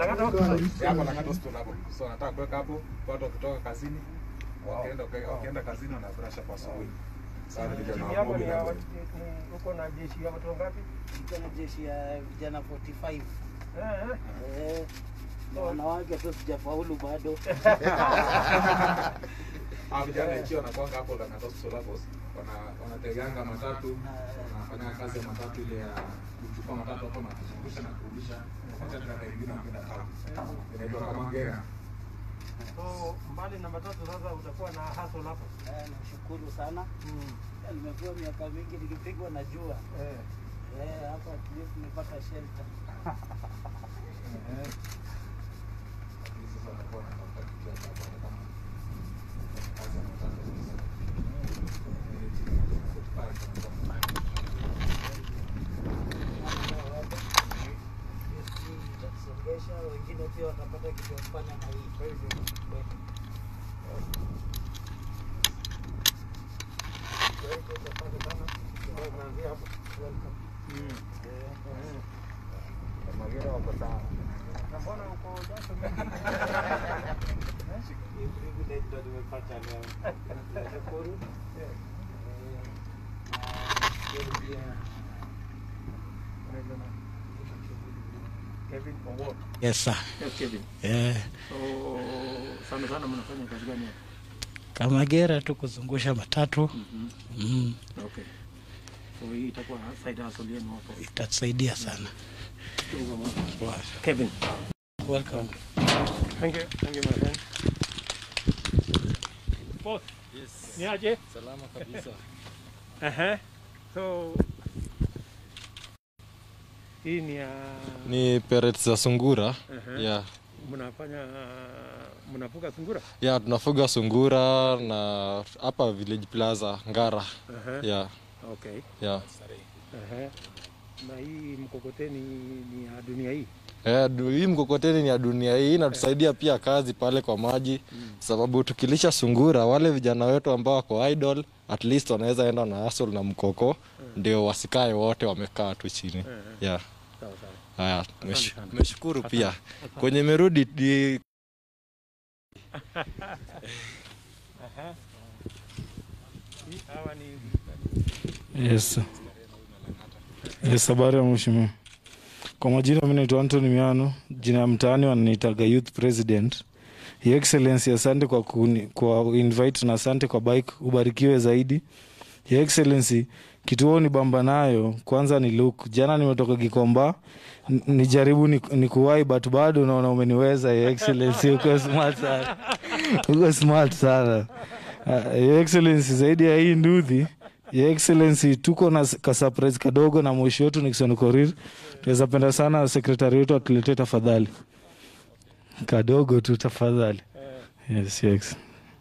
Lang'ata Hospital. Ya, hapo Lang'ata Hospital hapo. So nataka kuweka hapo watu wakitoka kazini wakienda wakienda kazini wana brush up asubuhi. Sasa ndio Timu na yako ni ya na watu- ni- uko na jeshi ya watu wangapi? Niko na jeshi ya vijana 45 Eh, eh. eh, na wanawake tu sijafaulu bado. Ah, vijana ikiwa wanakwanga hapo Lang'ata Hospital hapo wana wanateganga matatu wanafanya kazi ya matatu ile ya kuchukua matatu hapo na kuzungusha na kurudisha wakati dada wengine wanakwenda town. Inaitwa kama ngera. So mbali na matatu sasa utakuwa na hustle hapo. Eh, Nashukuru sana, Mm. Eh, nimekuwa miaka mingi nikipigwa na jua Eh. eh, hapa at least nimepata shelter. Lakini sasa wanakuwa wanatafuta kitu ya hapo kama kazi ya matatu Itatusongesha, wengine pia watapata kitu ya kufanya na hii. Eh, Magera wako sawa. Na mbona uko jasho mingi? hii privilege ndo nimepata leo. Nashukuru. Eh. Eh, na pia Unaitwa nani? Kevin Owuor. Yes sir. Yes, Kevin. Eh, So sana sana mnafanya kazi gani hapa? kama gera tu kuzungusha matatu mm, Okay. So hii itakuwa side hustle yenu hapo. itatusaidia sana. Wow. Kevin. Welcome. Thank you. Thank you my friend. Boss. Yes. Ni aje? Salama kabisa. Aha. So hii ni ya Ni pellets za sungura. Aha. Yeah. mnafanya mnafuga sungura? Yeah, tunafuga sungura na hapa Village Plaza Ngara. Aha. Yeah. Okay. Yeah. Aha. Na hii mkokoteni ni ya dunia hii. Eh, du- hii mkokoteni ni ya dunia hii inatusaidia pia kazi pale kwa maji sababu tukilisha sungura wale vijana wetu ambao wako idle at least wanaweza enda na hustle na mkoko ndio wasikae wote wamekaa tu chini. Yeah. Sawa sawa. Haya, mesh- sana. meshukuru pia kwenye merudi di- Aha. Hii hawa ni Yes. Yes, habari ya mheshimiwa. Kwa majina mimi naitwa Anthony Miano, jina ya mtaani wananiitaga Youth President. Your Excellency, asante kwa kuni, kwa invite na asante kwa bike, ubarikiwe zaidi. Your Excellency, kituo ni bamba nayo kwanza ni look. Jana nimetoka Gikomba n- nijaribu ni, ni kuwai but bado naona umeniweza Your Excellency, uko smart sana, uko smart sana. Uh, Your Excellency, zaidi ya hii nduthi Your Excellency, tuko na s- ka surprise kadogo na mwisho wetu Nixon Korir. Tunaweza penda sana sekretari wetu atuletee tafadhali, kadogo tu tafadhali. Yes, yes.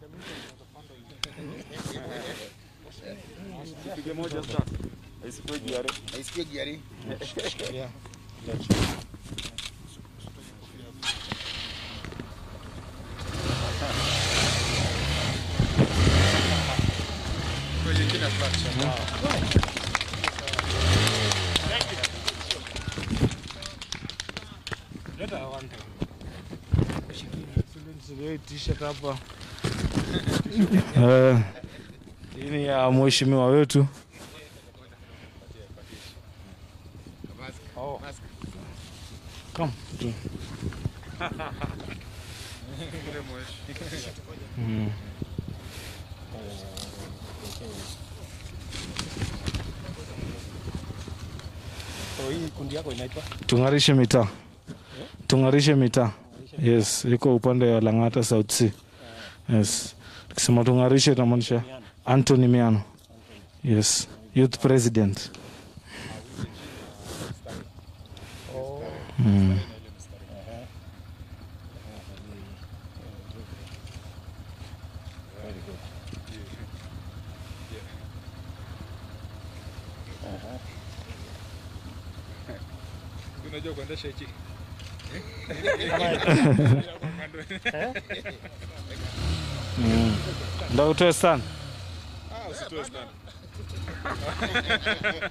T-shirt hapa. Eh, Hii ni ya mheshimiwa wetu. Come. tu. Mm. so hii kundi yako inaitwa Tung'arishe mitaa, tung'arishe mitaa. Yes, iko upande wa Lang'ata South Sea. Yes, tukisema tung'arishe inamaanisha Anthony Miano. Yes, youth president. Mm. Unajua kuendesha hichi? Mm. Ndio utoe sana. Ah, usitoe sana.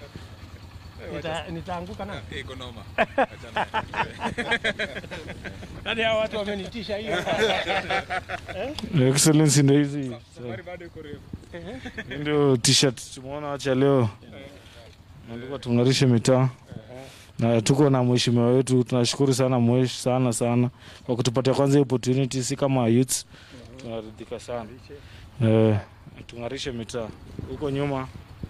Nita- nitaanguka na Eh, iko noma. Achana. Hadi hao watu wamenitisha hiyo. Excellency ndio hizi. Safari bado iko refu. Hii Ndio t-shirt tumeona acha leo. Ndio tung'arishe mitaa. Na tuko na mheshimiwa wetu, tunashukuru sana mwesh sana sana kwa kutupatia kwanza hii opportunity, si kama youths tunaridhika sana. Eh, tung'arishe mitaa huko nyuma.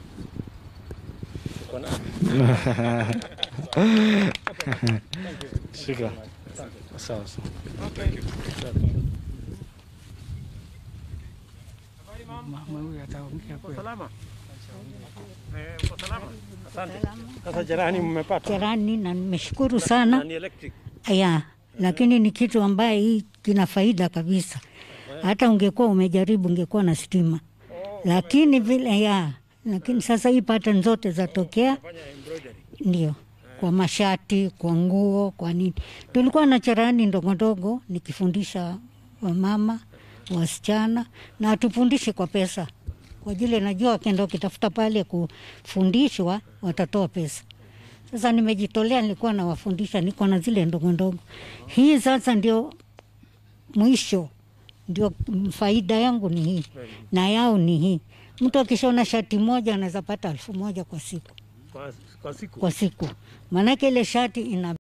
Shika. Sawa sawa. Salama. Eh, uko salama? Asante. Sasa jirani mmepata? Jirani na nimeshukuru Na sana ni electric. ya, lakini ni kitu ambaye hii kina faida kabisa. Hata ungekuwa umejaribu ungekuwa na stima, lakini vile ya, lakini sasa hii pattern zote zatokea, ndio kwa mashati, kwa nguo, kwa nini. Tulikuwa na cherehani ndogo ndogo nikifundisha wamama, wasichana na hatufundishe kwa pesa, kwa jile najua wakienda wakitafuta pale kufundishwa watatoa pesa. Sasa nimejitolea, nilikuwa nawafundisha, niko na zile ndogo ndogo. Hii sasa ndio mwisho, ndio faida yangu ni hii na yao ni hii. Mtu akishona shati moja anaweza pata elfu moja kwa siku Kwa, kwa siku. kwa siku, maanake ile shati ina